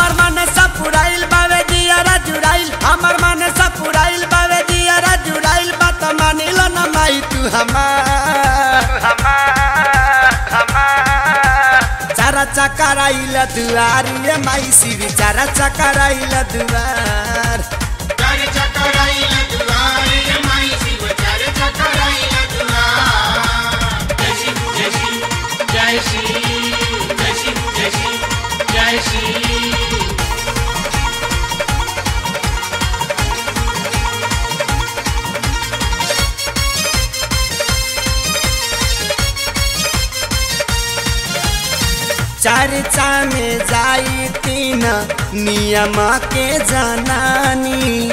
हमर मन सब पुराइल बावे दियारा जुड़ाइल हमर मन सब पुराइल बावे दियारा जुड़ाइल बात मानिल न माई तू हमार चारा चकराइल दुआर ये माई सिरी चारा चकराइल दुआर चार चकराइल दुआर ये माई शिव चार चकराइल दुआर जय शिव जय शिव जय शिव जय शिव जय शिव जय शिव चर्चा में जाई तीन नियम के जनानी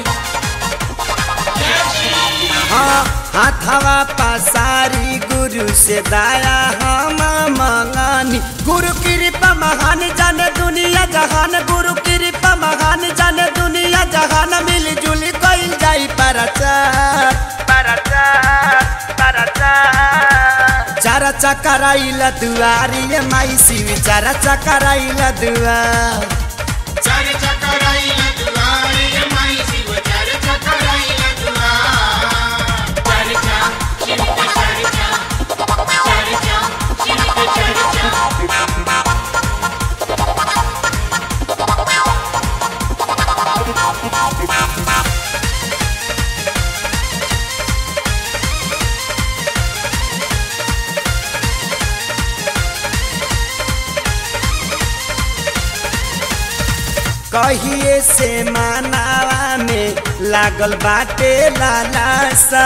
हाँ हाथवा पसारी गुरु से दया हम मंगानी गुरु कृपा महान जाने दुनिया जहान गुरु कृपा महान जाने दुनिया जहान मिल जुल कइल जाई परचार परचार परचार चारा चकराइल दुआरी ये माई शिव चारा चकराइल दुआर चार चकराइल दुआर ये माई शिव चार चकराइल दुआर चार चा शिव के चार चा चार चा शिव के चार चा कहिए से मानावा में लागल बाटे लालासा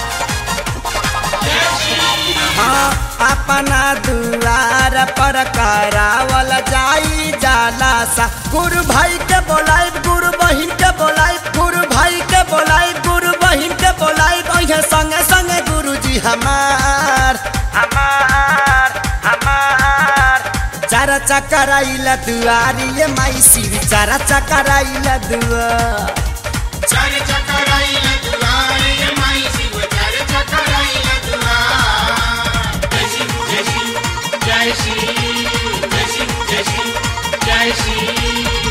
हाँ अपना दुआर पर करावल जाई जाला सा गुरु भाई के बोलाई गुरु बहिन के बोलाई गुरु भाई के बोलाई गुरु बहिन के बोलाई कहे संगे संगे गुरु जी हमार हमार हमार चारा चकराइल दुआरी ये माई शिव चारा चकराइल दुआर चार चकराइल दुआर ये माई शिव चार चकराइल दुआर जय शिव जय शिव जय शिव जय शिव जय शिव जय शिव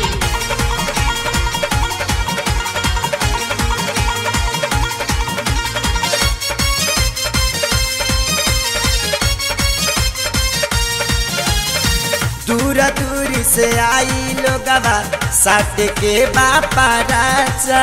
दूर दूर से आई लोगवा साथ के बापा राजा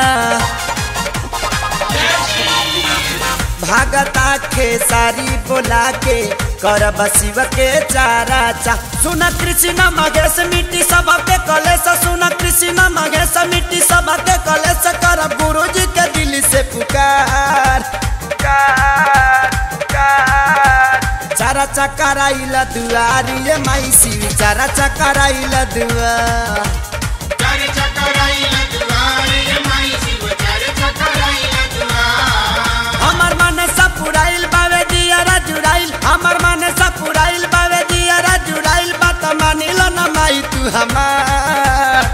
भागता खेसारी बोला के करब शिव के चारा चा सुन कृष्ण महेश मिट्टी सब के कलेश सुन कृष्ण महेश मिट्टी सब के कलेश करब गुरु जी के दिल से पुकार पुकार पुकार चारा चकराइल दुआरी ये माई शिव चारा चकराइल दुआर चार चकराइल दुआर ये माई शिव चार चकराइल दुआर हमर मन सब पुराइल बावे दियारा जुड़ाइल हमर मन सब पुराइल बावे दियारा जुड़ाइल बात मानिल न माई तू हमार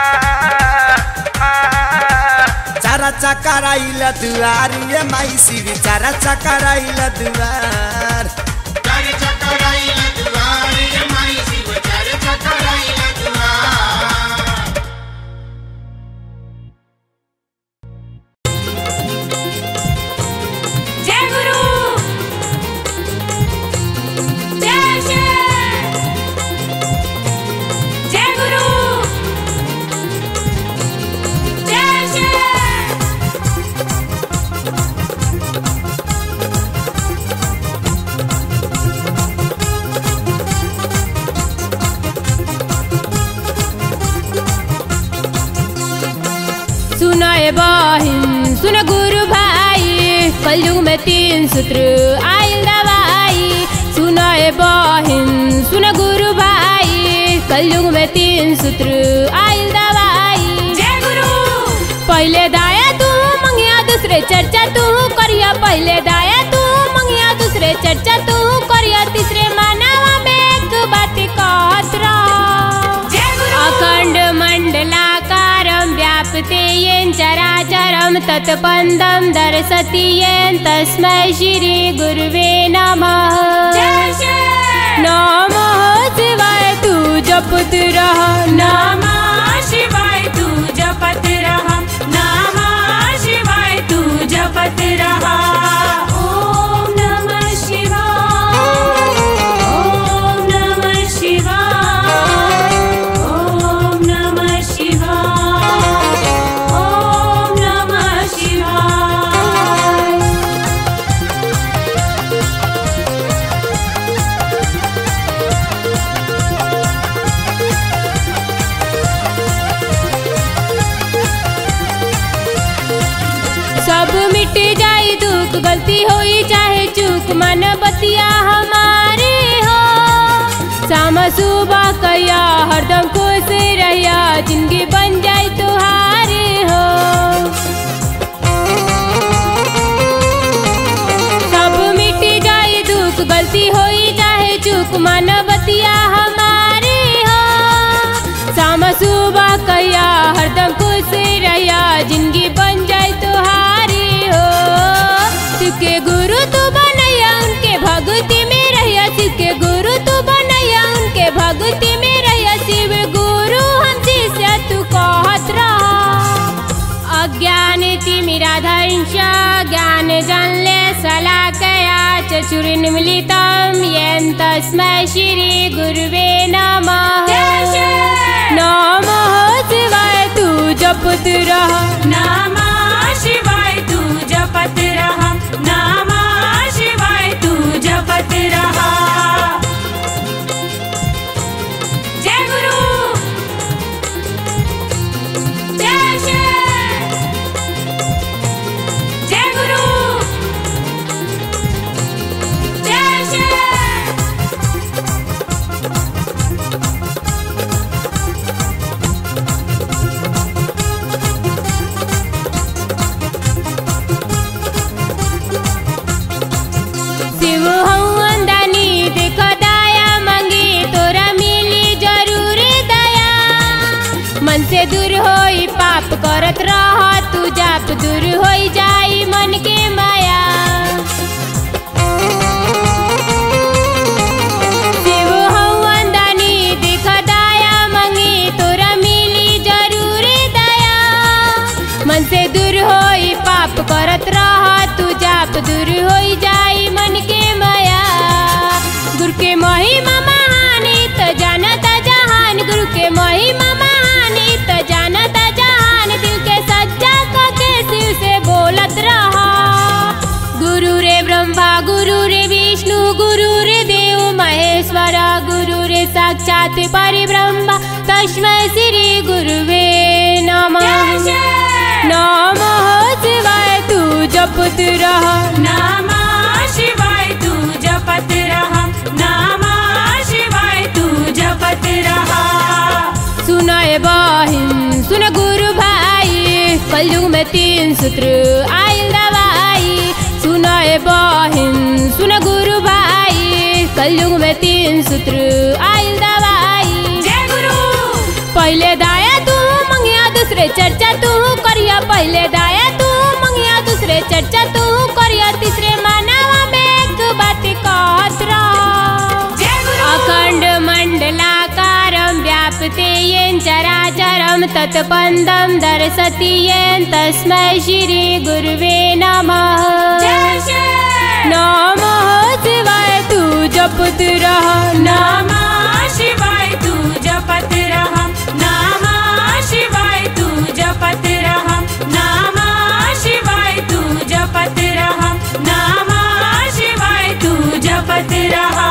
चारा चकराइल दुआरी ये माई शिव चारा चकराइल दुआर चार चकराइल दुआर ये माई शिव चार चकराइल दुआर जय गुरु जय श्री जय गुरु जय श्री सुन ए बहिन सुन गुरु भाइ कलयुग में तीन सूत्र आइल दवाई सुन ए बहिन सुन गुरु भाइ कलयुग में तीन सूत्र आइल दवाई जय गुरु पहले दाया तू मंगिया दूसरे चर्चा तू करिया पहले दाया तू मंगिया दूसरे चर्चा तू करिया तीसरे मानवा में एक बात कहत रह जय गुरु अखण्ड मण्डलाकारं व्याप्ते येन चराचरं तत्पन्दं दर्शति येन तस्मै श्रीगुरुवे नमः जय श्री नमः शिवाय तू जपत रह नमः सब मिट जाई दुख गलती होई चाहे चूक मन बतिया हमारे हो शाम सुबह कया हरदम खुश रहिया जिंदगी बन जाई तुहारे हो सब मिट जाई दुख गलती होई चाहे चूक मन बतिया हमारे हो शाम सुबह कया हरदम खुश रहिया जिंदगी बन जाए तुहारी हो तुके गुरु तू बनैया उनके भक्ति में रहिया शिव के गुरु तू बनैया उनके भक्ति में रहिया शिव गुरु हम शिष्य तू कहत रहा अज्ञान तिमिराधंश ज्ञान जानले सलाकया चचुरिन्मिलितं येन तस्मै श्री गुरुवे नमः नमः शिवाय तू जपत रह नमः शिवाय तू जपत रहा नमः शिवाय तू जपत रहा जय गुरु जय श्री जय गुरु जय श्री शिव हवन दानी देख दया मांगी तोरा मिली जरूर दया मन से दूर होई पाप करत रह तू जाप दूर होई जाई मन के माया शिव हवन दानी देख दया मांगी तोरा मिली जरूर दया मन से दूर होई पाप करत रह तू जाप दूर होई जाई मन के माया गुरु के महिमा महानी त जानता जहान गुरु के महिमा महानी त जानता जहान दिल के सच्चा क के शिव से बोलत रहा गुरु रे ब्रह्मा गुरु रे विष्णु गुरु रे देव महेश्वर गुरु रे साक्षात परिब्रह्म तस्मै श्री गुरुवे नमः नमः शिवाय तू जपत रह नमः शिवाय तू जपत रहा नमः शिवाय तू जपत रहा सुनाए बहिन सुन गुरु भाई कलयुग में तीन सूत्र आयल दवाई सुनाए बहिन सुन गुरु भाई कलयुग में तीन सूत्र आयल दवाई जय गुरु पहले दाया तू मंगिया दूसरे चर्चा तू करिया पहले दाया तू मंगिया दूसरे चर्चा तू करिया तीसरे मानवा में एक बात कहत रह जय गुरु अखण्ड मण्डलाकारं व्याप्ते येन चराचरं तत्पन्दं दर्शति येन तस्मै श्री गुरुवे नमः जय श्री नमः शिवाय तू जपत रह नमः शिवाय तू जपत रहा नमः शिवाय तू जपत रहा नमः शिवाय तू जपत रहा नमः शिवाय तू जपत रहा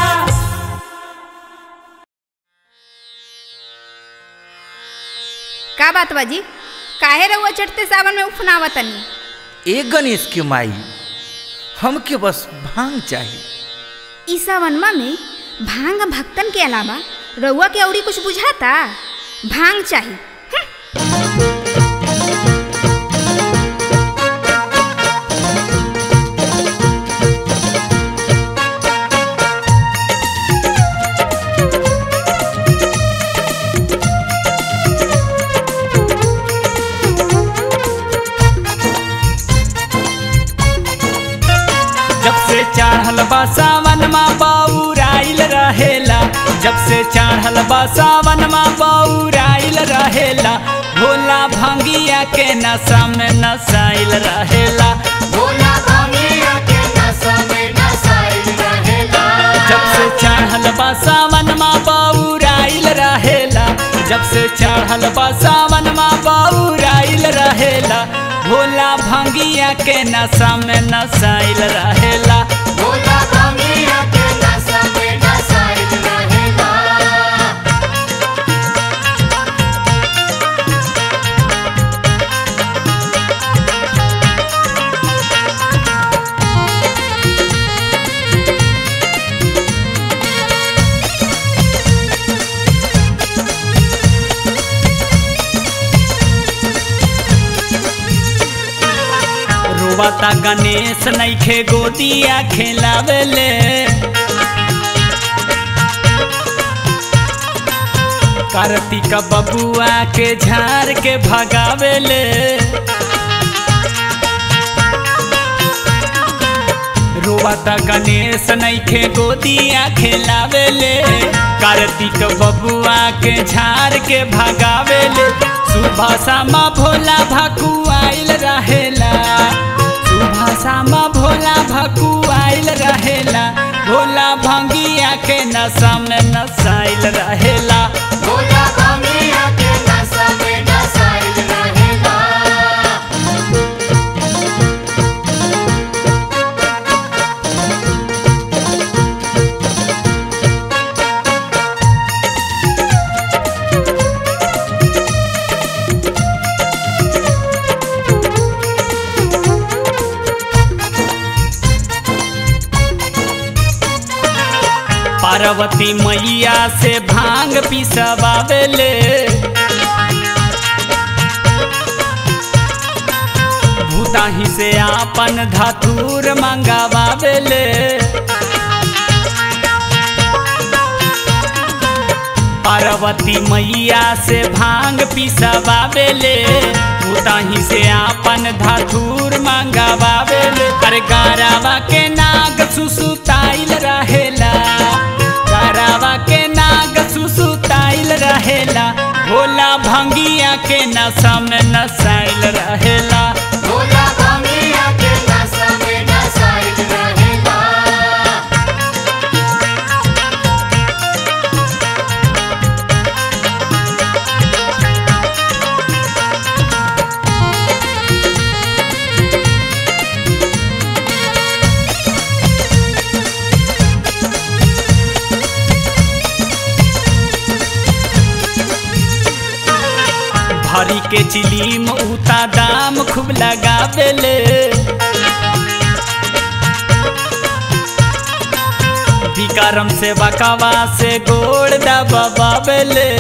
का बात बाजी काहे रहुआ चढ़ते सावन में उफनावा तनी ए गणेश के माई हमके बस भांग चाहिए ई सावनमा में भांग भक्तन के अलावा रउआ के औरी कुछ बुझाता भांग चाही जब से चढ़ल बा सावन मा बौराइल रहेला जब से चढ़ल बा सावन मा बौराइल रहेला भोला भंगिया के नशा में नसाइल रहेला भोला भांगिया के नशा में नसाइल रहेला जब से चढ़ल बा सावन मा बौराइल रहेला जब से चढ़ल बा सावन मा बौराइल रहेला भोला भंगिया के नशा में नसाइल रहेला भोला भांगिया के नशा में नसाइल रहेला रोबाता गणेश नैखे गोदिया खेलावेले कार्तिक बबुआ के झाड़ के भगावेले रोबाता गणेश नैखे गोदिया खेलावेले कार्तिक बबुआ के झाड़ के भगावेले सुबह शामा भोला भकु आइल रहेला सुबह शामा भोला भकु आइल रहेला भोला भंगिया के नशा में नसाइल रहेला भोला भामिया के नशा में नसाइल रहेला पार्वती मैया से भांग पिसवावेले भूताही से आपन धतूर मंगावावेले पार्वती मैया से भांग पिसवावेले भूताही से आपन धतूर मंगावावेले अरे गारावा के नाग सुसुताइल रहेला गारावा के नाग सुसुताइल रहेला भोला भंगिया के नशा में नसाइल रहेला भोला भामिया के नशा में नसाइल रहेला भरी के चिलीम उता दाम खूब लगावेले विकारम से बकावा से गोड़ दबावेले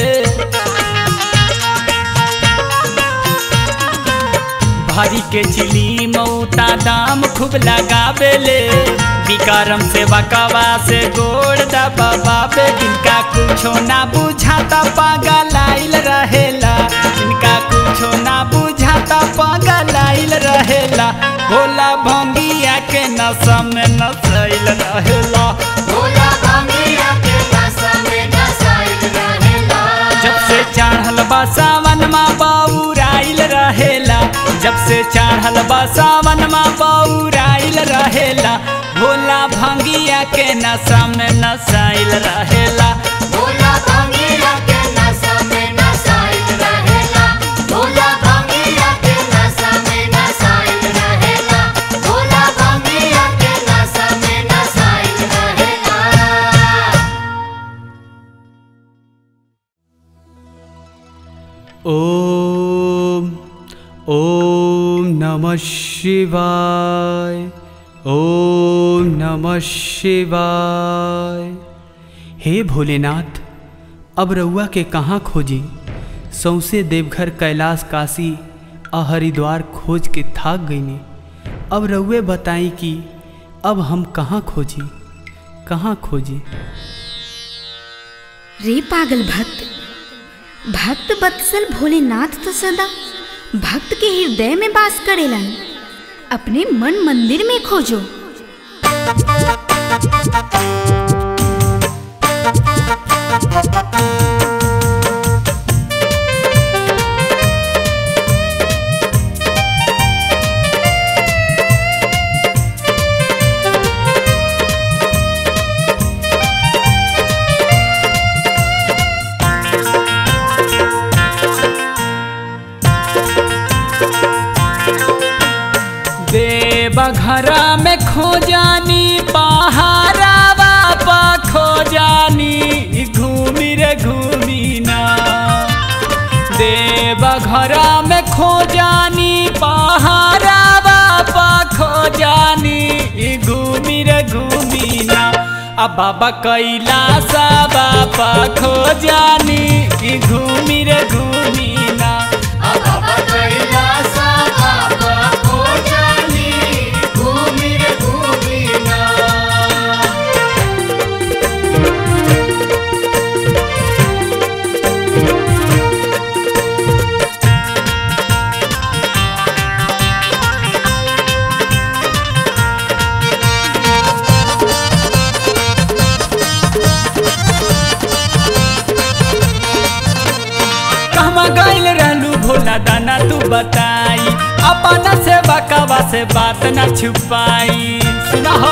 भारी के चिली मऊता दाम खूब लगावेले विकारम से बकावा से गोड़ दबावे इनका कुछो ना बुझाता पागल आइल रहेला इनका कुछो ना बुझाता पागल आइल रहेला भोला भंगिया के नशा में नसैल रहेला भोला भामिया के नशा में नसाइल रहेला जब से चढ़ल बा सावन मा बौराइल रहेला जब से चढ़ल बा सावन मा बौराइल रहेला भोला भंगिया के नशा में नसाइल रहेला भोला भामिया के नशा में नसाइल रहेला भोला भामिया के नशा में नसाइल रहेला भोला भामिया के नशा में नसाइल रहेला ओम ओम नमः शिवाय ओम नमः शिवाय हे भोलेनाथ अब रउआ के कहाँ खोजी सौसे देवघर कैलाश काशी आ हरिद्वार खोज के थाक गईनी अब रउए बताई कि अब हम कहाँ खोजी कहाँ खोजी रे पागल भक्त भक्त बत्सल भोलेनाथ तो सदा भक्त के हृदय में वास करेलन अपने मन मंदिर में खोजो देवघरा में खोजानी पहाड़ा बापा खोजानी घूमी रे घूमी ना देवघरा में खोजानी पहाड़ा बापा खोजानी घूमी रे घूमी ना अब बाबा कैलाश बापा खोजानी घूमी रे घूमी ना बाबा कैलासा बाबा को जानी दाना दाना तू बताई अपना से बकावा से बात न छुपाई सुना हो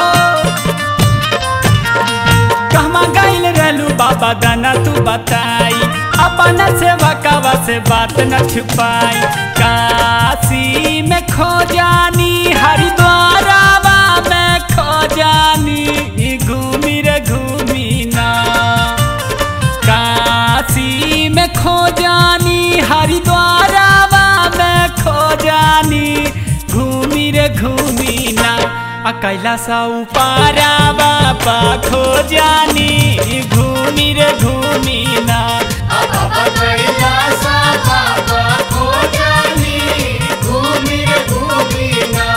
कहमा गइल रहलू बाबा दाना तू बताई अपना से बकावा से बात न छुपाई काशी में खो जानी हरिद्वारावा में खो जानी घूमी रे घूमी ना काशी में खो जानी हरिद्वारावा में खो जानी घूमी रे घूमी ना आ कैलासा उपारा बाबा खो जानी घूमी रे घूमी ना बाबा कैलासा बाबा खो जानी घूमी रे घूमी ना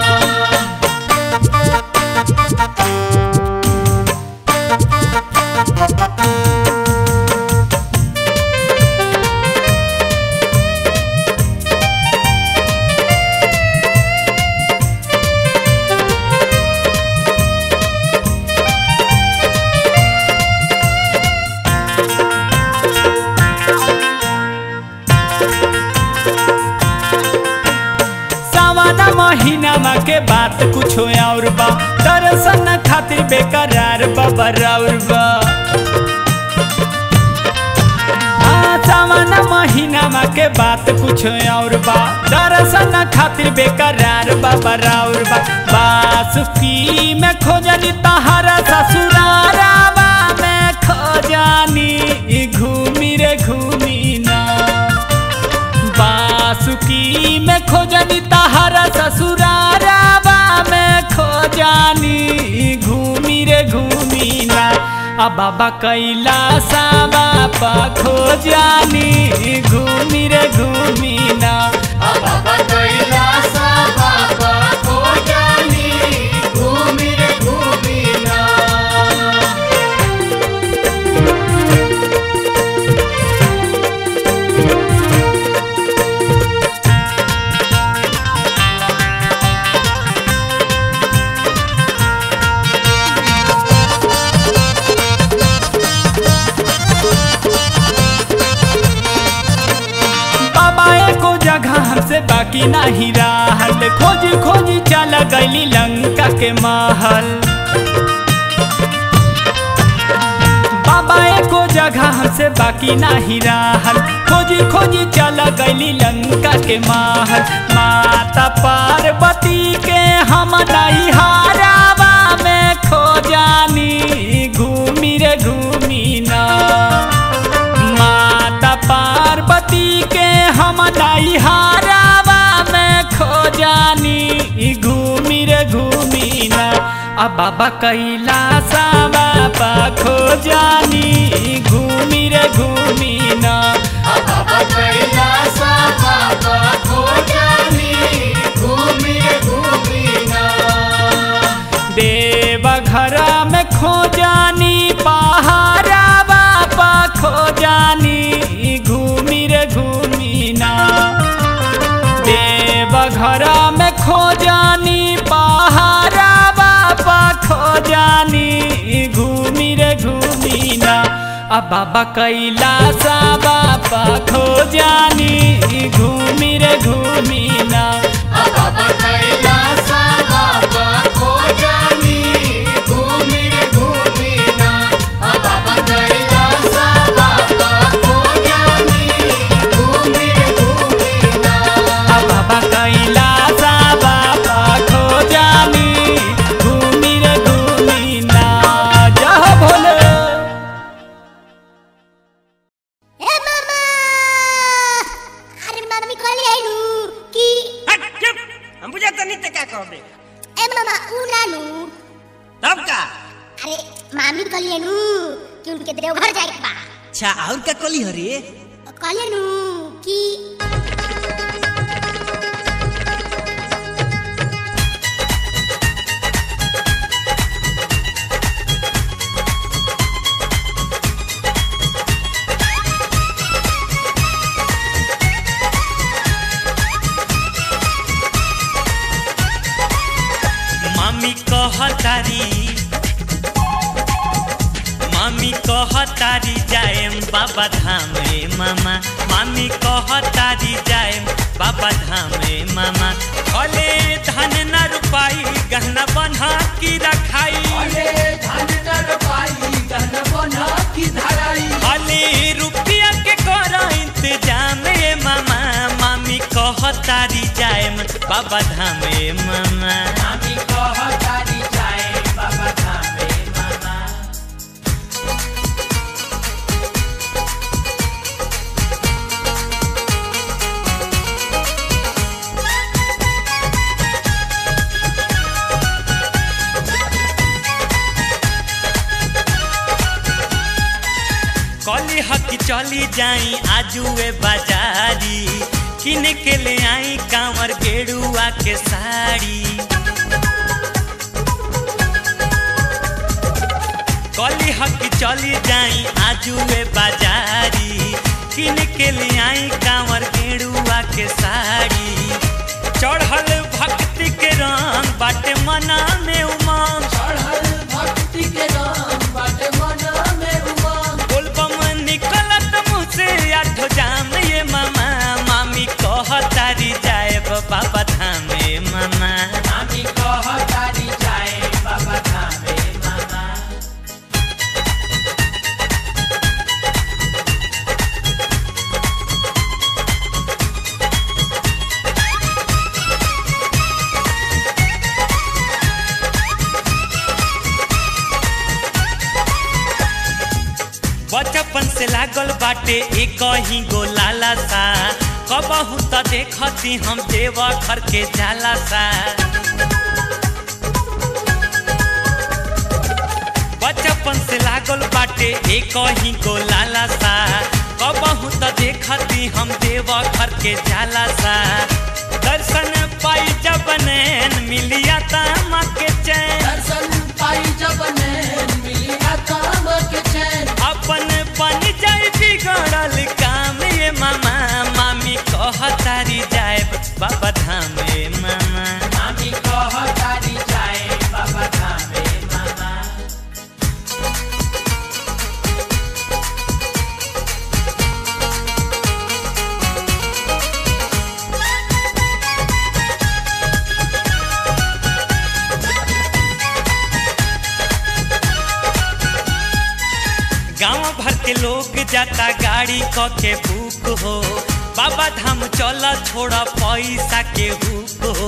सावाना महीना के बात कुछ और बा दर्शन खातिर बेकरार बबर बा हाँ, सावाना महीना के बात कुछ और बा दर्शन खातिर बेकरार बबर बा बासुकी में खोजनी तहरा ससुरारावा में खोजानी घूमी रे घूमी ना बासुकी में खोजनी तहरा ससुरारावा में खोजानी घूमी रे घूमी ना आ बाबा कैलासा बाबा खोजानी घूमी रे घूमी ना बाबा कैलासा बाबा खो जानी घूमी रे घूमी ना बाबा एको जगह हमसे बाकी नहीं रहल खोज खोज चल गईली लंका के महल बाबा एको जगह हमसे बाकी नहीं रहल खोज खोज चल गईली लंका के महल माता पार्वती के हम नहीं हारावा में खो जानी घूमी रे घूमी ना माता पार्वती के हम दाई हारावा में खो जानी घूमी रे घूमी ना आ बाबा कैलासा बाबा खो जानी घूमी रे घूमी ना बाबा कैलासा बाबा खो जानी घूमी रे घूमी ना देव घर में खो जानी पहाड़ा बाबा खो जानी घूमी रे घूमी ना देव घर में खो जानी पहाड़ा बाबा खो जानी घूमी रे घूमी ना आ बाबा कैलासा बाबा खो जानी घूमी रे घूमी ना बाबा कैलासा बाबा खो जानी घूमी रे घूमी ना बाबा कैलासा बाबा खो जानी घूमी रे घूमी ना आ बाबा कैलासा बाबा खो जानी घूमी रे घूमी ना जय भोले ए मामा अरे मामा मी कहली आइलू कि हट चुप हम बुझा तो नहीं तो क्या कहोगे ए मामा ऊ लालू तब का अरे मामी कहली आइलू कि उनके देवघर जाए के बा अच्छा और क्या कली हरी कहली आइलू कि मामी कहतारी मामी कह कहतारी जाएम बाबा धाम रे मामा मामी कहतारी जाएम बाबा धाम रे मामा भले धन न रुपाई गहना बन्हा की रखाई भले रुपया के कर इंतजाम रे मामा मामी कहतारी जाएम बाबा धाम रे मामा मामी कहतारी जाएम बाबा धाम रे मामा कली हकी चली जाई आजुए बाजारी किन के ले आई कांवर गेड़ुआ के साड़ी कली हकी चली जाई आजुए बाजारी किन के ले आई कांवर गेड़ुआ के साड़ी चढ़ल भक्ति के रंग बाटे मना में उमंग चढ़ल भक्ति के रंग बाटे मना में उमंग बोलबम निकलत मुँह से आठो जाम ये मामा मामी कहतारी जाए बाबा धाम ये मामा मामी कहतारी जाए बाबा धाम ये मामा बचपन से लागल बाटे एक ही गो लाला सा कबहू त देखती हम देव घर के जाला सा बचपन से लागल बाटे एक ही गो लाला सा कबहू त देखती हम देव घर के जाला सा दर्शन पाई जब नैन मिलिया तामा के चैन दर्शन पाई जब नैन मिलिया तामा के चैन अपन बन जाए बिगड़ल काम ये मामा मामी कहतारी जाए बाबा धाम ये मामा मामी कहतारी जाए बाबा धाम ये मामा गांव भर के लोग जाता गाड़ी क के बुक हो बाबा धाम चल छोड़ा पैसा के हुक हो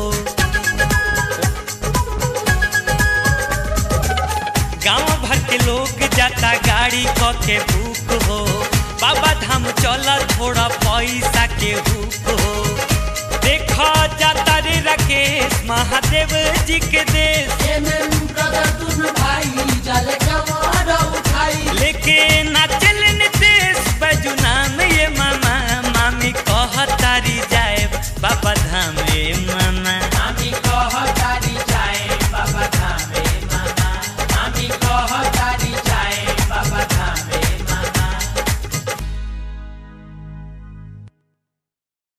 गांव भर के लोग जाता गाड़ी क के बुक हो बाबा धाम चल छोड़ा पैसा के हुक हो देखा जाता रे राकेश महादेव जी के